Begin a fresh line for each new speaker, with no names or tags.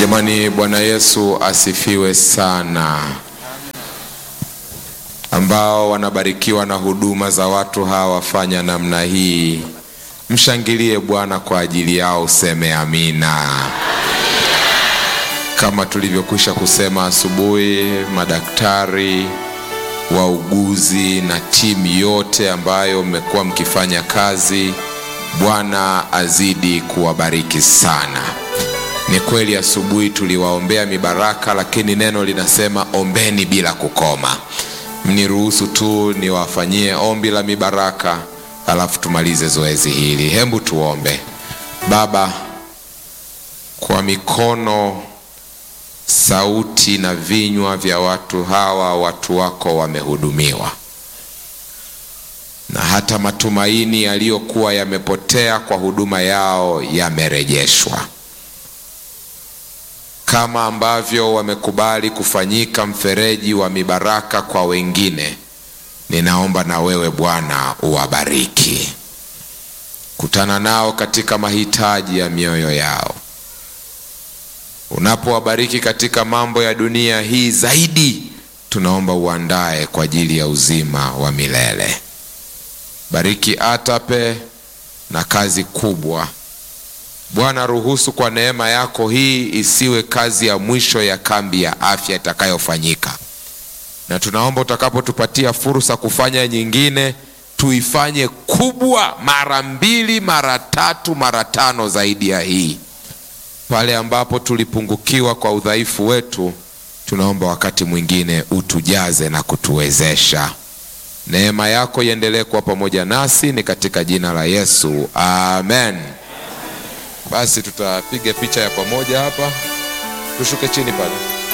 Jamani, Bwana Yesu asifiwe sana. Ambao wanabarikiwa na huduma za watu hawa wafanya namna hii, mshangilie Bwana kwa ajili yao, useme amina. Kama tulivyokwisha kusema asubuhi, madaktari, wauguzi na timu yote ambayo mmekuwa mkifanya kazi, Bwana azidi kuwabariki sana. Ni kweli asubuhi tuliwaombea mibaraka, lakini neno linasema ombeni bila kukoma. Mniruhusu tu niwafanyie ombi la mibaraka, alafu tumalize zoezi hili. Hebu tuombe. Baba, kwa mikono, sauti na vinywa vya watu hawa, watu wako wamehudumiwa, na hata matumaini yaliyokuwa yamepotea kwa huduma yao yamerejeshwa kama ambavyo wamekubali kufanyika mfereji wa mibaraka kwa wengine, ninaomba na wewe Bwana uwabariki. Kutana nao katika mahitaji ya mioyo yao. Unapowabariki katika mambo ya dunia hii zaidi, tunaomba uandae kwa ajili ya uzima wa milele. Bariki Atape na kazi kubwa Bwana, ruhusu kwa neema yako hii isiwe kazi ya mwisho ya kambi ya afya itakayofanyika, na tunaomba utakapotupatia fursa kufanya nyingine, tuifanye kubwa mara mbili, mara tatu, mara tano zaidi ya hii. Pale ambapo tulipungukiwa kwa udhaifu wetu, tunaomba wakati mwingine utujaze na kutuwezesha. Neema yako iendelee kuwa pamoja nasi, ni katika jina la Yesu, amen. Basi tutapiga picha ya pamoja hapa, tushuke chini pale.